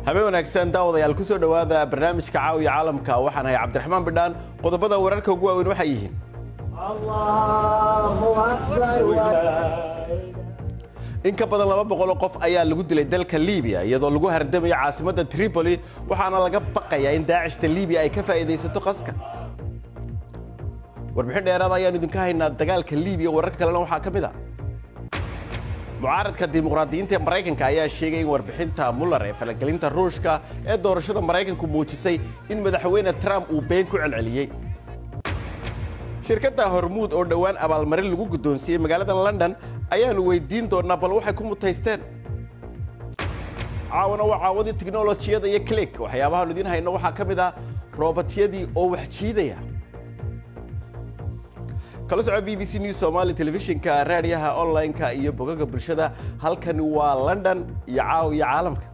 habeen wanaagsan daawadayaal ku soo dhowaada barnaamijka caawiya caalamka waxaan ahay cabdiraxmaan bidhaan qodobada wararka ugu waaweyn waxay yihiin in ka badan laba boqoloo qof ayaa lagu dilay dalka libiya iyadoo lagu hardamayo caasimadda tripoli waxaana laga baqayaa in daacishta libiya ay ka faa'iidaysato qaska warbixin dheeraada ayaanu idinka haynaa dagaalka libiya wararka kalena waxaa ka mid a mucaaradka dimuqraadiyiinta ee maraykanka ayaa sheegay in warbixinta muller ee falagelinta ruushka ee doorashada maraykanku muujisay in madaxweyne trump uu been ku celceliyey shirkadda hormuud oo dhowaan abaalmarin lagu guddoonsiiyey magaalada london ayaanu weydiin doonnaa bal waxay ku mutaysteen caawana waa caawadii tiknolojiyada iyo click waxyaabahaanu idiin hayno waxaa ka mid ah roobatyadii oo wax jiidaya kala soco b b c news somali telefishinka raadiyaha online-ka iyo bogaga bulshada halkani waa london iyo caawiya caalamka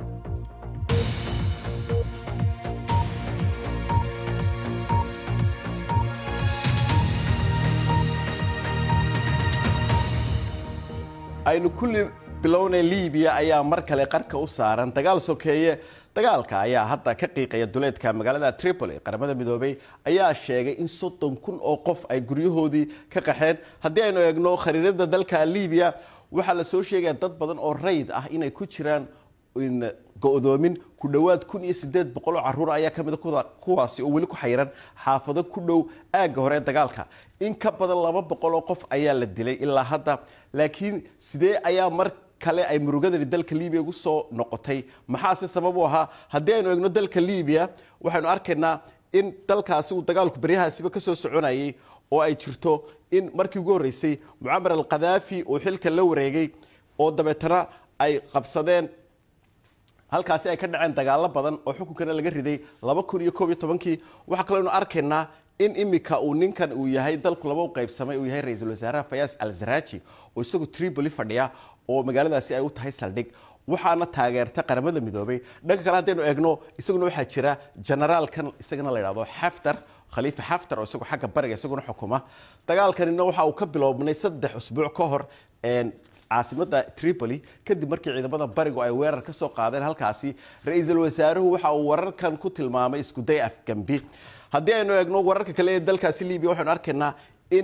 aynu kulli bilownay libiya ayaa mar kale qarka u saaran dagaal sokeeye dagaalka ayaa hadda ka qiiqaya duleedka magaalada tripoli qaramada midoobey ayaa sheegay in soddon kun oo qof ay guryahoodii ka qaxeen haddii aynu eegno khariirada dalka libiya waxaa la soo sheegaya dad badan oo rayd ah inay ku jiraan go-doomin ku dhowaad kun iyo sideed boqol oo caruur ayaa kamida kuwaasi oo weli ku xayiran xaafado ku dhow aagga hore ee dagaalka in ka badan laba boqol oo qof ayaa la dilay ilaa hadda laakiin sidee ayaa mar kale ay murugadani dalka libiya ugu soo noqotay maxaase sabab u ahaa haddii aynu eegno dalka libiya waxaynu arkaynaa in dalkaasi uu dagaalku baryahaasiba kasoo soconayay oo ay jirto in markii ugu horreysay mucamar al khadaafi uu xilka la wareegay oo dabeetana ay qabsadeen halkaasi ay ka dhaceen dagaalo badan oo xukunkana laga riday laba kun iyo koob iyo tobankii waxaa kaloo arkaynaa in imika uu ninkan uu yahay dalku laba u qaybsamay uu yahay ra-iisul wasaaraha fayaas al zaraji oo isagu tripoli fadhiya oo magaaladaasi ay u tahay saldhig waxaana taageerta qaramada midoobay dhanka kale haddaynu eegno isaguna waxaa jira generaalkan isagana la yidhahdo xaftar khaliifa xaftar oo isagu xagga bariga isaguna xukuma dagaalkanina waxa uu ka biloobnay saddex usbuuc ka hor caasimada tripoli kadib markii ciidamada barigu ay weerar ka soo qaadeen halkaasi ra-iisul wasaaruhu waxa uu wararkan ku tilmaamay iskuday afgambi haddii aynu eegno wararka kale ee dalkaasi libiya waxaynu arkaynaa in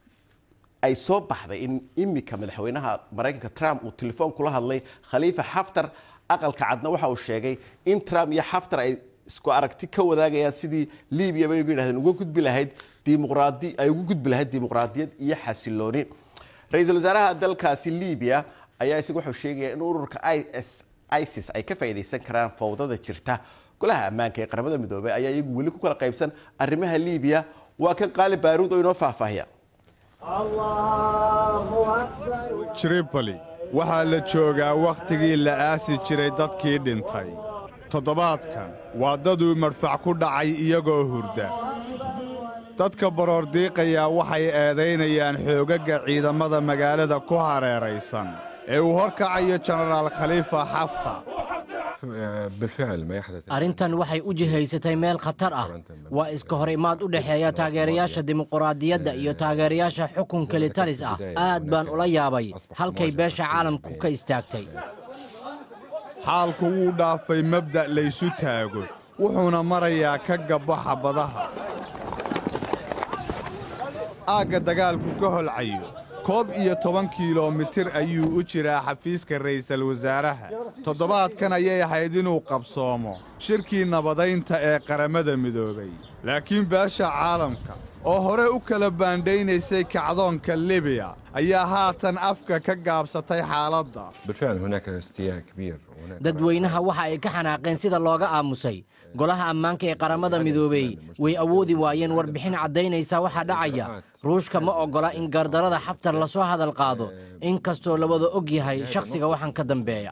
ay soo baxday in imika madaxweynaha maraykanka trump uu telefoon kula hadlay khaliifa xaftar aqalka cadna waxa uu sheegay in trump iyo xaftar ay isku aragti ka wadaagayaan sidii libiya bay ugu yidhahdeen uga gudbi lahayd dimuqraadi ay ugu gudbi lahayd dimuqraadiyad iyo xasilooni ra-iisul wasaaraha dalkaasi libiya ayaa isagu wuxuu sheegaya in ururka isis ay ka faa'iidaysan karaan fawdada jirta golaha ammaanka ee qaramada midoobey ayaa iyagu weli ku kala qaybsan arrimaha libiya waa kan qaali baaruud oo inoo faahfaahiya tripoli waxaa la joogaa wakhtigii la aasi jiray dadkii dhintay toddobaadkan waa daduu madfac ku dhacay iyagoo hurda dadka baroordiiqayaa waxay eedaynayaan xoogagga ciidamada magaalada ku hareeraysan ee uu horkacayo jenaraal khaliifa xafta arrintan waxay u jihaysatay meel khatar ah waa iska hor imaad u dhexeeya taageerayaasha dimuquraadiyadda iyo taageerayaasha xukun kelitalis ah aad baan ula yaabay halkay beesha caalamku ka istaagtay xaalku wuu dhaafay mabda' laysu taago wuxuuna marayaa ka gabbo xabadaha aagga dagaalku ka holcayo koob iyo toban kilomitir ayuu u jiraa xafiiska ra'iisul wasaaraha toddobaadkan ayay ahayd inuu qabsoomo shirkii nabadaynta ee qaramada midoobay laakiin beesha caalamka oo hore u kala baandhaynaysay kacdoonka libiya ayaa haatan afka ka gaabsatay xaaladda dadweynaha waxa ay ka xanaaqeen sida looga aamusay golaha ammaanka ee qaramada midoobey way awoodi waayeen warbixin caddaynaysa waxaa dhacaya ruushka ma oggola in gardarada xaftar lasoo hadal qaado in kastoo la wada og yahay shakhsiga waxaan ka dambeeya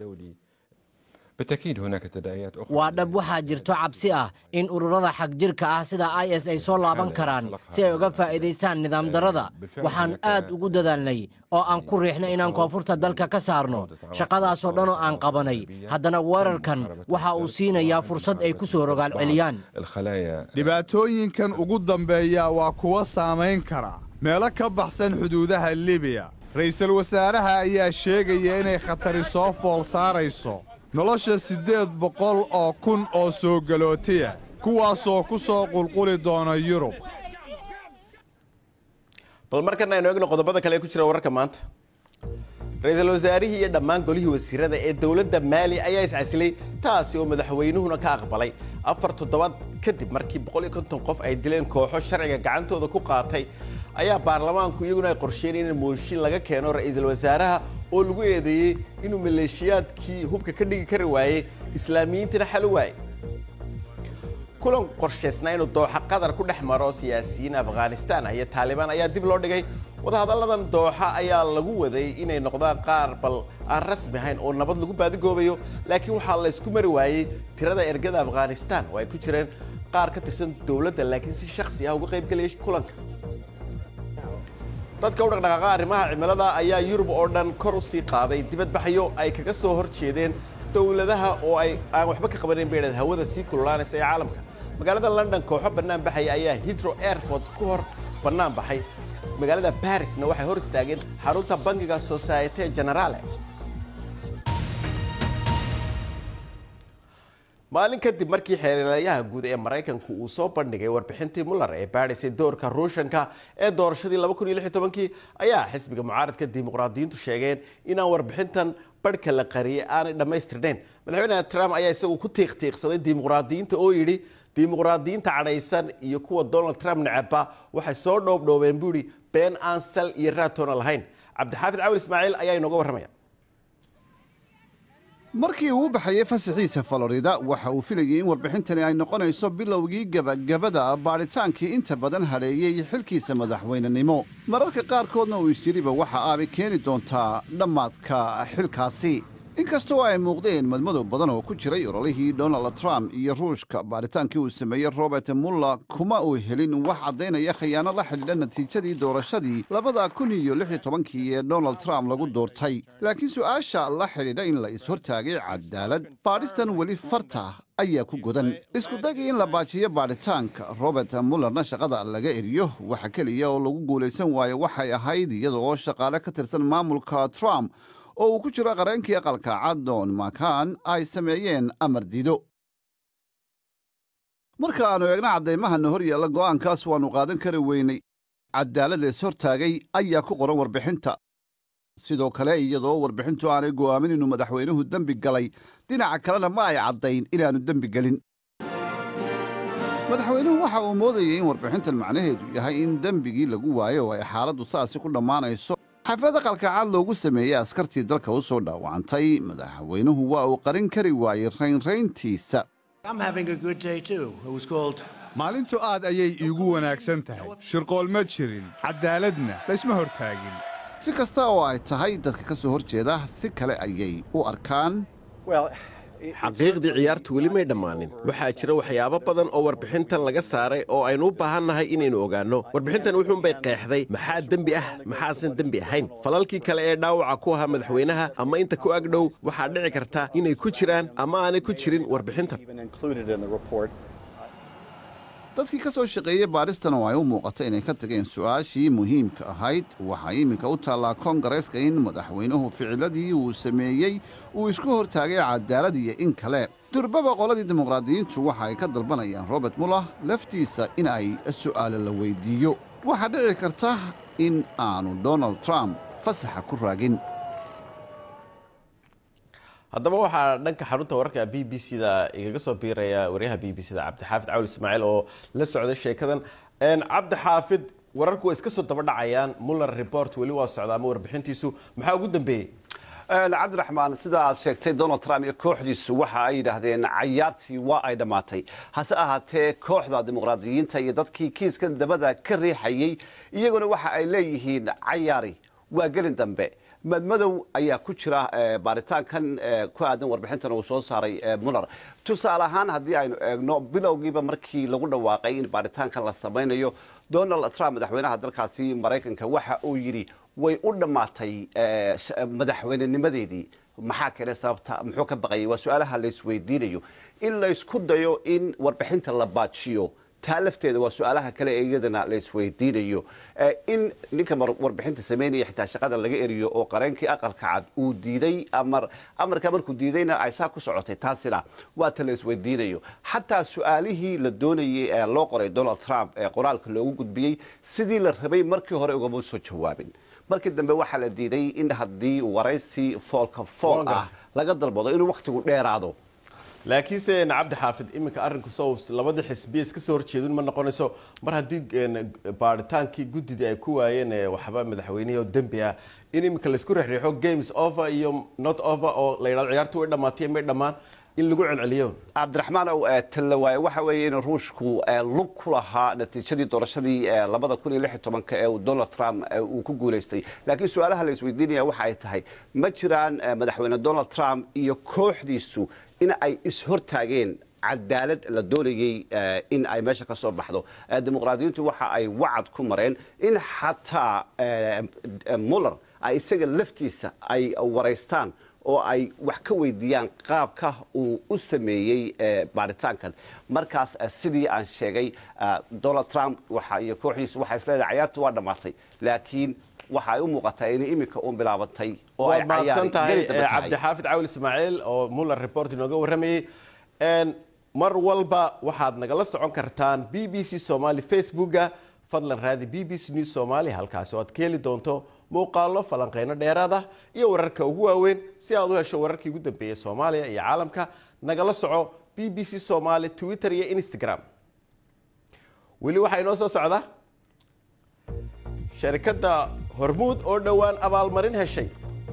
waa dhab waxaa jirto cabsi ah in ururada xagjirka ah sida i s ay soo laaban karaan si ay uga faa'iidaystaan nidaamdarrada waxaan aad ugu dadaalnay oo aan ku riixno inaan koonfurta dalka ka saarno shaqadaasoo dhanoo aan qabanay haddana weerarkan waxa uu siinayaa fursad ay ku soo rogaal celiyaan dhibaatooyinkan ugu dambeeya waa kuwa saamayn kara meelo ka baxsan xuduudaha libiya ra'iisul wasaaraha ayaa sheegaya inay khatari soo fool saarayso nolosha siddeed boqol oo kun oo soo galootiya kuwaasoo ku soo qulquli doona yurub bal markana aynu egno qodobada kale ee ku jira wararka maanta ra-iisul wasaarihii iyo dhammaan golihii wasiirada ee dowladda maali ayaa iscasilay taasi oo madaxweynuhuna ka aqbalay afar toddobaad kadib markii boqol iyo konton qof ay dileen kooxo sharciga gacantooda ku qaatay ayaa baarlamaanku iyaguna ay qorsheynayeen in mooshin laga keeno ra-iisul wasaaraha oo lagu eedeeyey inuu maleeshiyaadkii hubka ka dhigi kari waayey islaamiyiintina xal u waayey kulan qorshaysnaa inuu dooxa qatar ku dhex maro siyaasiyiin afghanistan iyo taalibaan ayaa dib loo dhigay wadahadalladan dooxa ayaa lagu waday inay noqdaan qaar bal aan rasmi ahayn oo nabad lagu baadigoobayo laakiin waxaa la isku mari waayey tirada ergada afghanistan oo ay ku jireen qaar ka tirsan dowladda laakiin si shakhsi ah uga qaybgelayay kulanka dadka u dhaqdhaqaaqa arrimaha cimilada ayaa yurub oo dhan kor u sii qaaday dibadbaxyo ay kaga soo hor jeedeen dowladaha oo ay aan waxba ka qabanayn bay idhahdeen hawada sii kululaanaysa ee caalamka magaalada london kooxo bannaan baxaya ayaa hidro airport ku hor bannaan baxay magaalada barisna waxay hor istaageen xarunta bangiga societe generale maalin kadib markii xeelelayaha guud ee maraykanku uu soo bandhigay warbixintii muller ee baadhisay doorka ruushanka ee doorashadii kii ayaa xisbiga mucaaradka dimuqraadiyiintu sheegeen inaan warbixintan barhka la qariyay aanay dhammaystirnayn madaxweyne trump ayaa isagu ku tiiqtiiqsaday dimuqraadiyiinta oo yidhi dimuqraadiyiinta cadhaysan iyo kuwa donald trump necaba waxay soo dhoobdhoobeen buu yidhi been aan sal iyo raatoona lahayn cabdixaafid cawil ismaaciil ayaa inooga warramaya markii uu u baxayey fasaxiisa florida waxa uu filayey in warbixintani ay noqonayso bilowgii gebagabada baadhitaankii inta badan hadheeyey xilkiisa madaxweynenimo mararka qaarkoodna uu isjiriba waxa aabay keeni doontaa dhammaadka xilkaasi inkastoo ay muuqdeen madmadow badan oo ku jiray ololihii donald trump iyo ruushka baadhitaankii uu sameeyey robert muller kuma uu helin wax caddaynaya khiyaano la xidhiidha natiijadii doorashadii labada kun iyo lix iyo tobankii ee donald trump lagu doortay laakiin su'aasha la xidhiidha in la is-hortaagay cadaalad baadhistan weli farta ayaa ku godan iskudagii in la baajiyo baadhitaanka robert mullerna shaqada laga eriyo waxa keliya oo lagu guulaysan waayo waxay ahayd iyada oo shaqaale ka tirsan maamulka trump oo uu ku jiro qareenkii aqalka caddoon makan ay sameeyeen amar diido marka aannu eegno caddaymahanna hor yaalla go'aankaas waannu qaadan kari weynay cadaalada is hortaagay ayaa ku qoran warbixinta sidoo kale iyadoo warbixintu aanay go'aamin inuu madaxweynuhu dembi galay dhinaca kalena ma ay caddayn inaannu dembi gelin madaxweynuhu waxa uu moodayay in warbixintan macnaheedu yahay in dembigii lagu waayo oo ay xaaladdu saasi ku dhammaanayso xaflad aqalka cad loogu sameeyey askartii dalka u soo dhaawacantay madaxweynuhu waa uu qarin kari waayey raynrayntiisa maalintu aad ayay iigu wanaagsan tahay shirqool ma jirin caddaaladna laysma hortaagin si kasta oo ay tahay dadka ka soo hor jeeda si kale ayay u arkaan xaqiiqdii ciyaartu weli may dhammaanin waxaa jira waxyaabo badan oo warbixintan laga saaray oo aynu u baahannahay inaynu ogaanno warbixintan wuxuunbay qeexday maxaa dembi ah maxaasan dembi ahayn falalkii kale ee dhaawaca ku ahaa madaxweynaha ama inta ku agdhow waxaa dhici karta inay ku jiraan ama aanay ku jirin warbixintan dadkii ka soo shaqeeyey baadhistan oo ay u muuqato inay ka tageen su'aashii muhiimka ahayd waxaa iminka u taallaa koongareeska in madaxweynuhu ficiladii uu sameeyey uu isku hortaagay cadaalad iyo in kale durbaba qoladii dimuqraadiyiintu waxa ay ka dalbanayaan robert muller laftiisa in ay su'aale la weyddiiyo waxaa dhici karta in aanu donald trump fasaxa ku raagin haddaba waxaa dhanka xarunta wararka b b c da igaga soo biiraya waryaha b b c da cabdixaafid cawl ismaaciil oo la socday sheekadan cabdixaafid wararku way iska soo daba dhacayaan muller report weli waa socda ama warbixintiisu maxaa ugu dambeeyey cabdiraxmaan sida aad sheegtay donald trump iyo kooxdiisu waxa ay yidhaahdeen cayaartii waa ay dhammaatay hase ahaatee kooxda dimuqraadiyiinta iyo dadkii kiiskan dabada ka riixayey iyaguna waxa ay leeyihiin cayaari waa gelin dambe madmadow ayaa ku jira baaritaankan ku aadan warbixintan uu soo saaray muller tusaale ahaan haddii aynu eegno bilowgiiba markii lagu dhawaaqay in baaritaankan la samaynayo donald trump madaxweynaha dalkaasi maraykanka waxa uu yidhi way u dhammaatay madaxweynenimadeedii maxaa kale sababta muxuu ka baqayay waa su-aalaha laysweydiinayo in laysku dayo in warbixinta la baajiyo taa lafteeda waa su-aalaha kale ee iyadana la isweydiinayo Eh, in ninka mar- warbixinta sameynaya xitaa shaqada laga eriyo oo qareenkii aqalka cad uu diiday amar amarka markuu diidayna ay saa ku socotay taasina waa ta la isweydiinayo xataa su-aalihii la doonayay ee loo qoray donald trump ee qoraalka loogu gudbiyey sidii la rabay markii hore ugama soo jawaabin markii dambe waxaa la diiday in haddii waraysi foolka fool ah laga dalbado inuu wakhtigu dheeraado laakiinse cabdi xaafid iminka arrinku sows labadii xisbiya iska soo horjeedin ma noqonayso mar haddii een, baaritaankii guddidii ay ku waayeen ee waxba madaxweynihii oo dembi ah in iminka laisku rexriixo games over iyo not over oo la yidhahdo ciyaartu way dhammaatay may dhammaan in lagu celceliyo cabdiraxmaan ow eh, talla waaye waxa weeye in ruushku eh, lug ku lahaa natiijadii doorashadii eh, labada kun iyo lix iyo tobanka ee uu donald trump eh, uu ku guulaystay laakiin su-aalaha la isweydiinaya waxa ay tahay ma jiraan eh, madaxweyne donald trump iyo kooxdiisu in ay ishortaageen cadaalad la doonayey eh, in ay meesha ka soo baxdo Eh, dimuqraadiyiintu waxa ay wacad ku mareen in xataa eh, eh, muller ay isaga laftiisa ay waraystaan oo ay wax ka weydiiyaan qaabka uu u sameeyey eh, baaritaankan markaas eh, sidii aan sheegay eh, donald trump waxa iyo kooxdiisu waxay isleedahay cayaartu waa dhammaatay laakiin waxa ay u muuqataa inay iminka uun bilaabatay oo ay waad mahadsan tahay geli daba tahay. cabdixaafid cawil ismaaciil oo muller report inooga warramayey Een, mar walba waxaad nagala socon kartaan b b c somali facebooka fadlan raadi b b c news somali halkaasi oo aad ka heli doonto muuqaalo falanqeyno dheeraada iyo wararka ugu waaweyn si aad u hesho wararkii ugu dambeeyey soomaaliya iyo caalamka nagala soco b b c somali twitter iyo instagram weli waxaa inoo soo socda sharikadda hormuud oo dhowaan abaalmarin heshay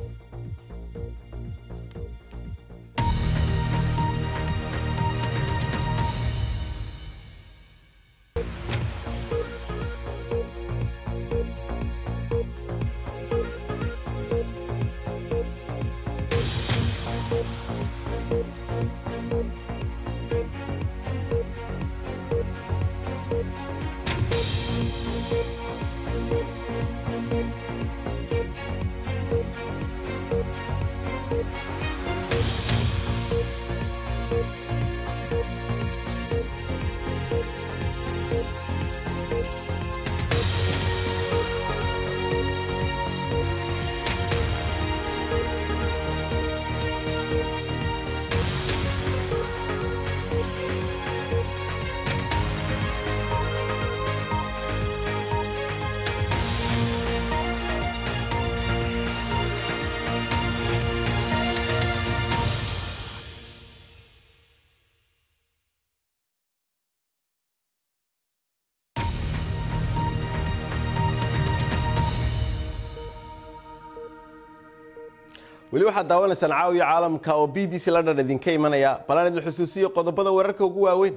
weli waxaad daawanaysaan caawiya caalamka oo b b c london idinka imanaya balaan idin xusuusiyo qodobada wararka ugu waaweyn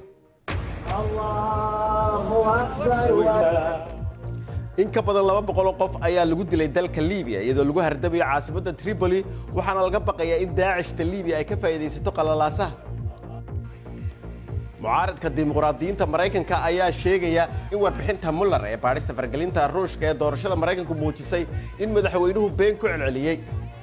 in ka badan laba boqol oo qof ayaa lagu dilay dalka libiya iyadoo lagu hardamayo caasimadda tripoli waxaana laga baqayaa in daacishta libiya ay ka faa'iidaysato qalalaasaha mucaaradka dimuqraadiyiinta maraykanka ayaa sheegaya in warbixinta muller ee baadhista fargelinta ruushka ee doorashada maraykanku muujisay in madaxweynuhu been ku celceliyey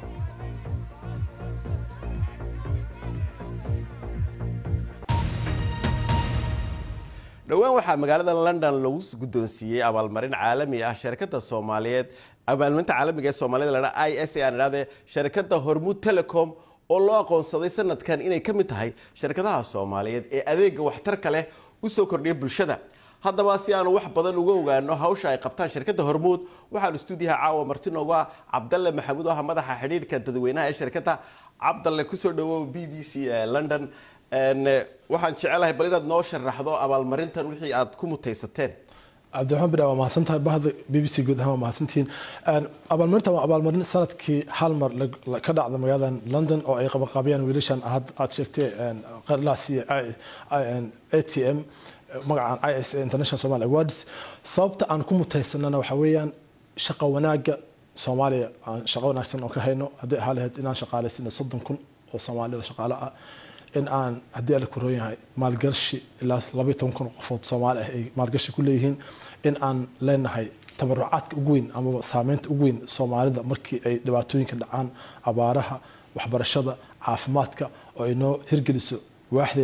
dhowaan waxaa magaalada london lagu guddoonsiiyey abaalmarin caalami ah shirkadda soomaaliyeed abaalmarinta caalamiga ee soomaalida ladha i s a aan idhahdee shirkadda hormuud telecom oo loo aqoonsaday sanadkan inay ka mid tahay shirkadaha soomaaliyeed ee adeega waxtarka leh u soo kordhiya bulshada haddaba si aanu wax badan uga ogaano hawsha ay qabtaan shirkadda hormuud waxaanu stuudiyaha caawa marti noogu ah cabdalle maxamuud oo ah madaxa xidhiidhka dadweynaha ee shirkadda cabdalle kusoo dhawow b b c london waxaan jecelahay bal inaad noo sharaxdo abaalmarintan wixii aad ku mutaysateen cabdiraxmaan bidha waa mahadsantahay bahda b b c guud ahaan waa mahadsantihiin abaalmarintan waa abaalmarin sanadkii hal mar ka dhacda magaalada london oo ay qabanqaabiyaan wiilashan aad sheegtay qarlaas iyo a t m magacan i s a international somali awards sababta aan ku mutaysanana waxa weeyaan shaqa wanaaga soomaaliya aan shaqo wanaagsan oo ka hayno haddii ahaa lahayd inaan shaqaalaysino soddon kun oo soomaalida shaqaale ah in aan haddii ala kuroon yahay maalgashi ilaa labaiy toban kun qofood soomaali ah ay maalgashi ku leeyihiin in aan leenahay tabarucaadka ugu weyn amaba saameynta ugu weyn soomaalida markii ay dhibaatooyinka dhacaan abaaraha waxbarashada caafimaadka oo ay noo hirgeliso waaxdeena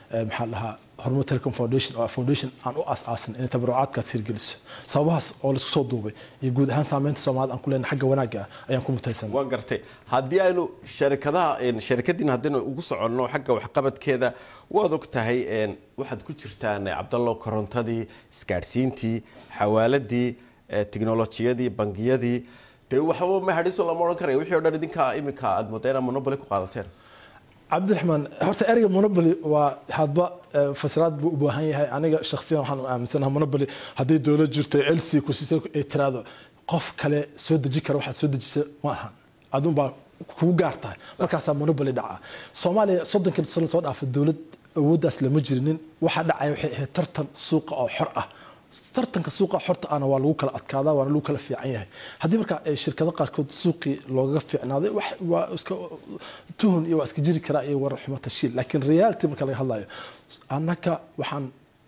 maxaa dhahaa horumar telecom foundation oo foundation aan u aas-aasin inay tabarucaadkaas hirgeliso sababahaas oo laisku soo duubay iyo guud ahaan saameynta soomaalida aan ku leenahay xagga wanaagga ah ayaan ku mutaysan waan gartay haddii aynu sharikadaha sharikadiina haddaynu ugu soconno xagga waxqabadkeeda waad og tahay waxaad ku jirtaan cabdallo korontadii isgaadhsiintii xawaaladii teknolojiyadii bangiyadii dee waxba ma hadhiso lama odhan karaya wixii o dhan idinka iminka aad moodaa inaad monoboly ku qaadateen cabdiraxmaan horta ereyga monoboly waa hadba fasiraad buu u baahan yahay aniga shakhsiyan waxaan aaminsanaha monoboly haddii dowlad jirto lc kusiisa ay tiraado qof kale soo deji kara waxaad soo dejisa ma ahan adunbaa kugu gaar tahay markaasaa monoboly dhaca soomaaliya soddonkii sano soo dhaafa dowlad awooddaas lama jirinin waxaa dhacaya waxay ahayd tartan suuqa oo xor ah tartanka suuqa xorta ana waa lagu kala adkaadaa waana lagu kala fiican yahay haddii marka shirkado qaarkood suuqii loogaga fiicnaaday waa iska tuhun iyo waa iska jiri karaa iyo warar xumo tashiil laakiin reality marka laga hadlayo annaka waxaan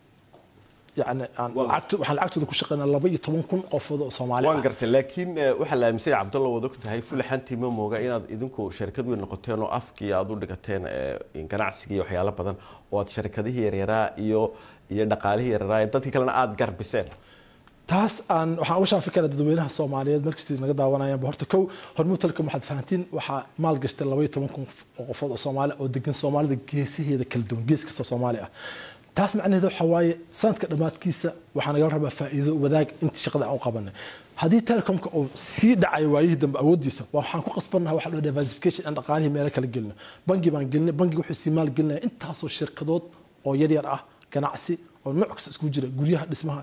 yani aan lacagto waxaan lacagtooda ku shaqeynaa laba iyo toban kun qofood oo soomaali waan gartay laakiin waxaa la aaminsan yahay cabdalla waad og tahay fulaxantii ma mooga inaad idinku sharikad weyn noqoteen oo afkii aad u dhigateen ganacsigii iyo waxyaalo badan oo aad sharikadihii yaryaraa iyo iyo dhaqaalihii yaryaraa ee dadkii kalena aada garbiseen taas aan waxaan uga shaafi karaa dadweynaha soomaaliyeed markastii naga daawanayaanba horta kow hormuud telecom waxaad fahantiin waxaa maal gashtay laba iyo toban kun oo qofood oo soomaali oo degan soomaalida geesaheeda kala duwan gees kasta soomaali ah taas macnaheedu waxaa waaye sanadka dhammaadkiisa waxaa nagala rabaa faa'iido wadaag intii shaqada aan u qabanay haddii telecomka uu sii dhacayo waayihii dambe awooddiisa waxaan ku qasbannaha waxa la diversification aan dhaqaalihii meelo kala gelino bangi baan gelinay bangiga wuxuu sii maal gelinaya intaasoo shirkadood oo yaryar ah ganacsi oo nooc kasta isku jira guryaha dhismaha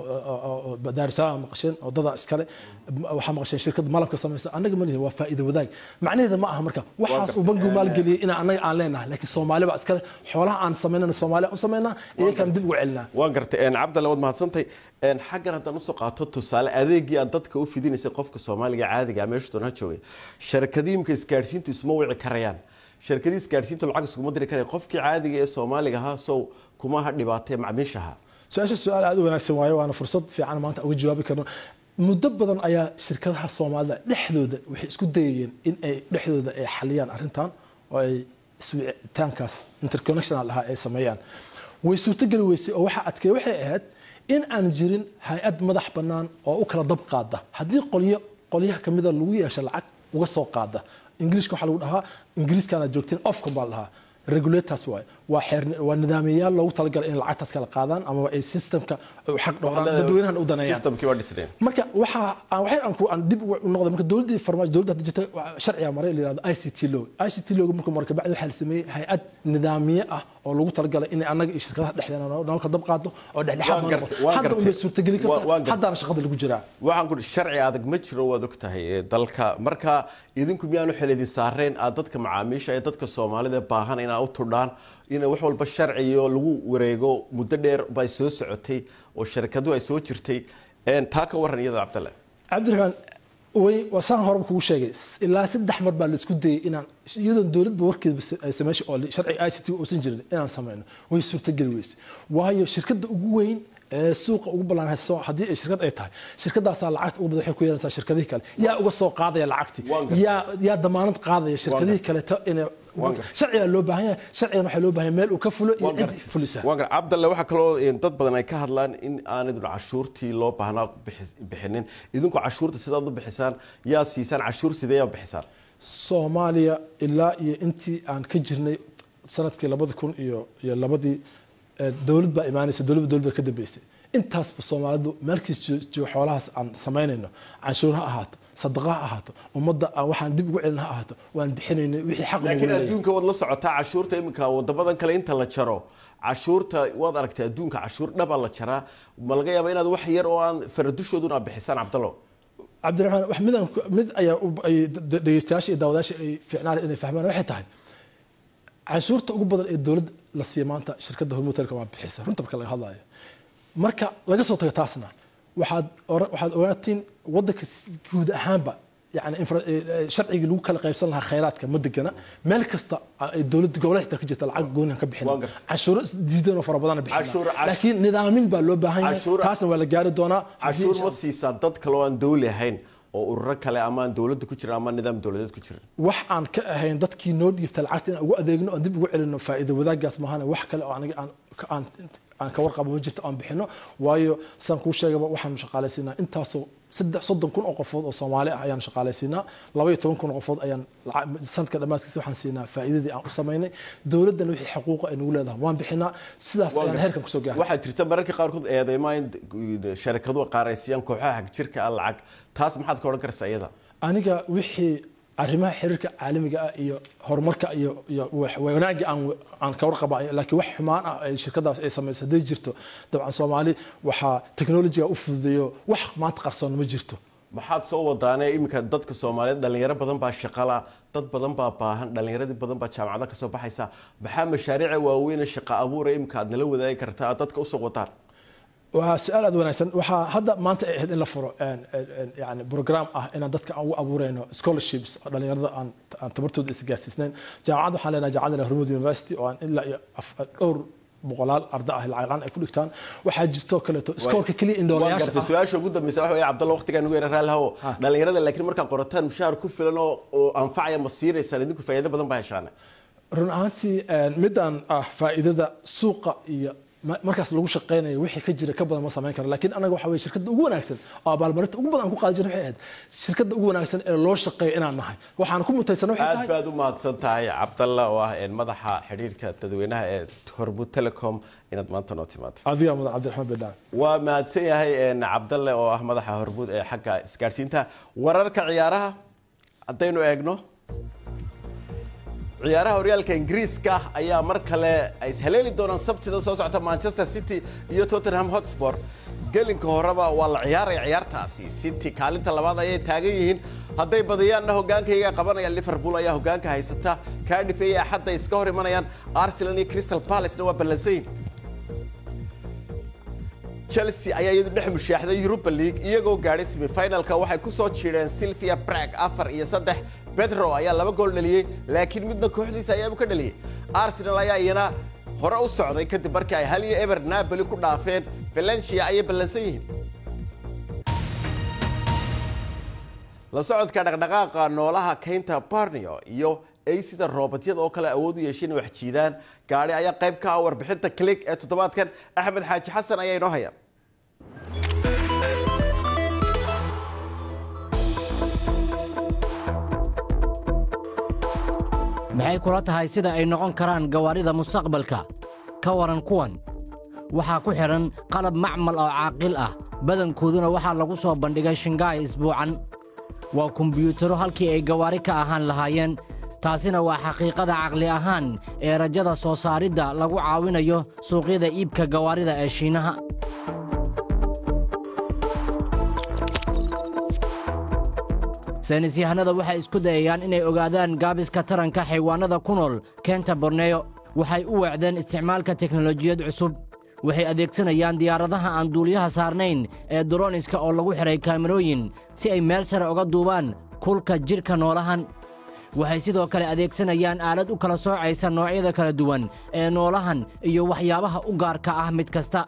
oo daarusalaam maqasheen oo dada iskale waxaa maqasheen shirkadda malabka samaysa annaga ma lihin waa faa'iido wadaag macnaheeda ma aha marka waxaas uu bangigu maalgeliyay in annaga aan leenahay laakiin soomaali baa iskale xoolaha aan samaynana soomaaliya u samaynaa iyakaan dib ugu celinaa waan gartay cabdalle waad mahadsantay xaggan haddaan usoo qaato tusaale adeegii aad dadka u fidinaysay qofka soomaaliga caadiga meesha doonaa joogay sharikadiimka isgaadhsiintu isma wici karayaan shirkadii isgaadhsiinta lacag iskuma diri karaya qofkii caadiga ee soomaaliga ahaa sow kuma ha dhibaatee macmiishaha su-aasha su-aal aada u wanaagsan waaye waana fursad fiican maanta uga jawaabi karno muddo badan ayaa shirkadaha soomaalida dhexdooda waxay isku dayayeen in ay dhexdooda ay xaliyaan arrintan oo ay iswicitaankaas interconnectional ahaa ay sameeyaan way suurtogeli weysay oo waxaa adkeey waxay ahayd in aan jirin hay-ad madax bannaan oo u kala dab qaada haddii qolyo qolyaha kamida lagu yeesha lacag uga soo qaada ingiliishka waxaa lagu dhahaa ingiriiskana joogteen ofcom baa la dhahaa regulators waay waa xeer waa nidaamiyayaal loogu talagalay in lacagtaas kala qaadaan amaba ay systemka xaq dhowraan dadweynahan u daneeyaan systemkii waa dhisneen marka waxa aan waxay aan ku aan dib u noqday marka dowladdii farmaajo dowladda hadda jirta sharciga maray la yiraahdo ICT law ICT law marka marka bacdi waxaa la sameeyay hay-ad nidaamiye ah oo lagu talagalay in annaga iyo shirkadaha dhexdeena noo ka dab qaado oo dhexdhexaad ma noqo hadda un bay suurtageli kartaa haddana shaqada lagu jiraa waxaan ku sharci adag ma jiro waad og tahay dalka marka idinku miyaanu xilidin saareen aad dadka macaamiisha ee dadka soomaalida baahan inaa u tudhaan in wax walba sharciyo lagu wareego muddo dheer bay soo socotay oo sharikadu ay soo jirtay taa ka waran iyada cabdalle cabdiraxmaan way wasaan horeba kugu sheegay ilaa saddex mar baa la isku dayay inaan iyadoon dowladba warkeeda sameysha oo sharciga i c t uusan jirin inaan sameyno way suurtageli weyse waayo shirkadda ugu weyn ee suuqa ugu ballaan haysto haddii ay shirkad ay tahay shirkadaasaa lacagta ugu badan waxay ku yeelanaysaa shirkadihii kale yaa uga soo qaadaya lacagtii yaa yaa damaanad qaadaya shirkadihii kaleeto inay sharcigaa loo baahan yahay sharcigan waxaa loo baahan yahay meel uu ka fulo iyo cid fulisa waan gar cabdalle waxaa kaloo dad badan ay ka hadlaan in aanidun cashuurtii loo baahnaa bixinin idinku cashuurta sidaad u bixisaan yaa siisaan cashuur sidee yaa bixisaan soomaaliya ilaa iyo intii aan ka jirnay sanadkii labadi kun iyo iyo labadii dowlad baa imaanaysa dowladba dowlad baa ka dambeysay intaasba soomaalidu meelkiis joogo xoolahaas aan samaynayno canshuur ha ahaato sadaqa ha ahaato ummadda aan waxaan dib ugu celin ha ahaato waan bixinaynay wixii xaq laakiin adduunka waad la socotaa cashuurta iminka wadamadan kale inta la jaro cashuurta waad aragtay adduunka cashuur dhabaa la jaraa ma laga yaaba inaad wax yar oo aan faradushoodun aad bixisaan cabdallo cabdiraxmaan wax midaan mid ayaa ay dhegeystayaasha iyo daawadayaasha ay fiicnaan inay fahmaan waxay tahay canshuurta ugu badan ee dowladda la siiya maanta shirkadda hormuud telecom waa bixisa runta marka laga hadlayo marka laga soo tago taasna waxaad waxaad ogaatiin waddanka guud ahaanba yani sharcigii lagu kala qaybsan lahaa khayraadka ma degana meel kasta ay dowladda gobolada xitaa ka jirta lacag goonihan ka bixin canshuuro diidan oo fara badan bixin laakiin nidaamin baa loo baahan yahay taasna waa la gaari doonaa cashuur ma siisaa dad kale oo aan dowli ahayn oo ururo kale ama aan dowladda ku jirin ama nidaam dowladeed ku jirin wax aan ka ahayn dadkii noo dhiibta lacagta inaan ugu adeegno aan dib ugu celino faa'iido wadaagaas maahane wax kale oo aniga aan aan aan ka warqabo ma jirto aan bixino waayo sidaan kuu sheegaba waxaanu shaqaalaysiinaa intaasoo saddex soddon kun oo qofood oo soomaali ah ayaan shaqaalaysiinaa laba iyo toban kun oo qofood ayaan sanadka dhammaadkiisa waxaan siinaa faa'iidadii aan u samaynay dowladdana wixii xuquuqa ay nagu leedahay waan bixinaa sidaas ayaan heerkan kusoo gaaray waxaa jirta mararka qaarkood eedeymaa in sharikaduhu qaaraysiiyaan kooxaha hagjirka ah lacag taas maxaad ka odhan karaysaa iyada aniga wixii arrimaha xiriirka caalamiga ah iyo horumarka iyo iyo wanaagga aan aan ka warqaba laakiin wax xumaan ah ay shirkadaas ay samayso hadday jirto dabcan soomaali waxaa technologiga u fududeeyo wax maanta qarsoon ma jirto maxaad soo wadaanee iminka dadka soomaaliyeed dhalinyaro badan baa shaqala dad badan baa baahan dhalinyaradii badan baa jaamacada kasoo baxaysa maxaa mashaariica waaweyne shaqa abuura iminka aad nala wadaagi kartaa aad dadka usoo wadaan waa su-aal aad wanaagsan waxaa hadda maanta ay ahayd in la furo yani program ah inaan dadka aan ugu abuureyno scholarships oo dhalinyarada aan aan tabartooda isgaarsiisnayn jaamacadda waxaan leenahay jaamacadda hormud university oo aan ilaa iyo dhowr boqolaal arda ah lacag ay ku dhigtaan waxaa jirto kaleeto iskoolka keliya indhoolayaasha su-aasha ugu dambeysa waxa weeye cabdalla waqtigaa nugu yara raalhawo dhalinyarada laakiin markaad qorataan mushaar ku filan oo oo anfacaya ma siinaysaan idinku faa'iido badan baa heshaane run ahaantii midaan ah faa'iidada suuqa iyo markaas lagu shaqeynayo wixii ka jira ka badan ma samayn karo laakiin anaga waxa weye shirkadda ugu wanaagsan oo abaalmarinta ugu badan aan ku qaadi jirna waxay ahayd shirkadda ugu wanaagsan ee loo shaqeeyo inaan nahay waxaan ku mutaysan waxay aad tahay baad u mahadsan tahay cabdalla oo ah madaxa xidhiirka dadweynaha ee hormud telecom inaad maanta noo timaado adiga mudan cabdiraxmaan bedhaan waa mahadsan yahay cabdalle oo ah madaxa hormud ee xagga isgaadhsiinta wararka ciyaaraha haddaynu eegno ciyaaraha horyaalka ingiriiska ayaa mar kale ay ishaleeli doonaan sabtida soo socota manchester city iyo tottenham hotspur gelinka horeba waa la ciyaaraya ciyaartaasi city kaalinta labaad ayay taagan yihiin hadday badiyaanna hogaankayga qabanaya liverpool ayaa hogaanka haysata cardiff iyo axadda iska hor imanayaan arsenal iyo crystal palacena waa ballansayn chelsea ayaa iyadu dhex mushaaxday europa league iyagoo gaadhay semifinalka waxay ku soo jiidheen sylvia brag afar iyo saddex bedro ayaa laba gool dhaliyey laakiin midna kooxdiisa ayaabu ka dhaliyey arsenal ayaa iyana hore u socday kadib markii ay hal iyo eber napoli ku dhaafeen valencia ayay ballansan yihiin la socodka dhaqdhaqaaqa noolaha kaynta barnio iyo ay sida roobadyada oo kale awood u yeesheen wax jiidaan gaadhi ayaa qayb ka ah warbixinta click ee toddobaadkan axmed xaaji xasan ayaa inoo haya maxay kula tahay sida ay noqon karaan gawaarida mustaqbalka ka waran kuwan waxaa ku xidhan qalab macmal oo caaqil ah badankooduna waxaa lagu soo bandhigay shingaay isbuucan waa kombiyuutaro halkii ay gawaari ka ahaan lahaayeen taasina waa xaqiiqada caqli ahaan ee rajada soo saaridda lagu caawinayo suuqyada iibka gawaarida ee shiinaha saynisyahanada waxay isku dayayaan inay ogaadaan gaabiska taranka xaywaannada ku nool keenta borneyo waxay u weecdeen isticmaalka teknolojiyad cusub waxay adeegsanayaan diyaaradaha aan duuliyaha saarnayn ee droniska oo lagu xidhay kaamirooyin si ay meel sare uga duubaan kulka jidhka noolahan waxay sidoo kale adeegsanayaan aalad u kala soocaysa noocyada kala duwan ee noolahan iyo waxyaabaha u gaarka ah mid kasta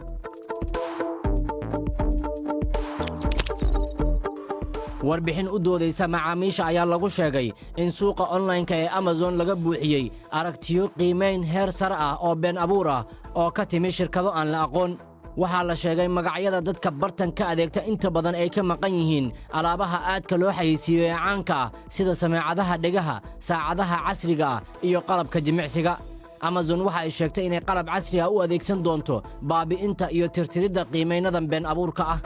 warbixin u doodaysa macaamiisha ayaa lagu sheegay in suuqa onlaynka ee amazon laga buuxiyey aragtiyo qiimayn heer sare ah oo been abuur ah oo ka timi shirkado aan la aqoon waxaa la sheegay magacyada dadka bartan ka adeegta inta badan ay ka maqan yihiin alaabaha aadka loo xayeysiiyo ee caanka ah sida sameecadaha dhegaha saacadaha casriga ah iyo qalabka jimicsiga amazon waxa ay sheegtay inay qalab casri ah u adeegsan doonto baabi'inta iyo tirtiridda qiimaynadan been abuurka ah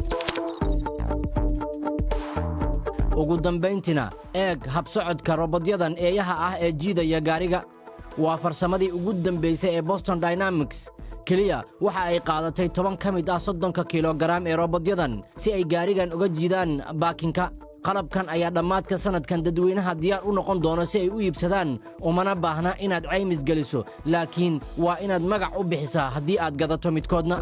ugu dambayntina eeg habsocodka robodyadan eeyaha ah ee jiidaya gaariga waa farsamadii ugu dambaysay ee boston dynamics keliya waxa ay qaadatay toban ka mid ah soddonka kilogaraam ee robodyadan si ay gaarigan uga jiidaan baakinka qalabkan ayaa dhammaadka sannadkan dadweynaha diyaar u noqon doono si ay u iibsadaan umana baahna inaad caymis geliso laakiin waa inaad magac u bixisaa haddii aad gadato midkoodna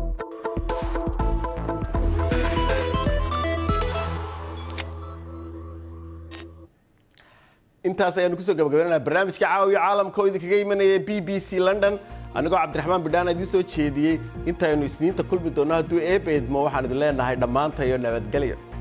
intaas ayaanu kusoo gabagabaynana barnaamijka caawiya caalamka oo idinkaga imanaya b b c london anigoo cabdiraxmaan bidhaan idiin soo jeediyey intaynu isniinta kulmi doonno hadduu eebeedmo waxaan idin leenahay dhammaantayo nabadgelyo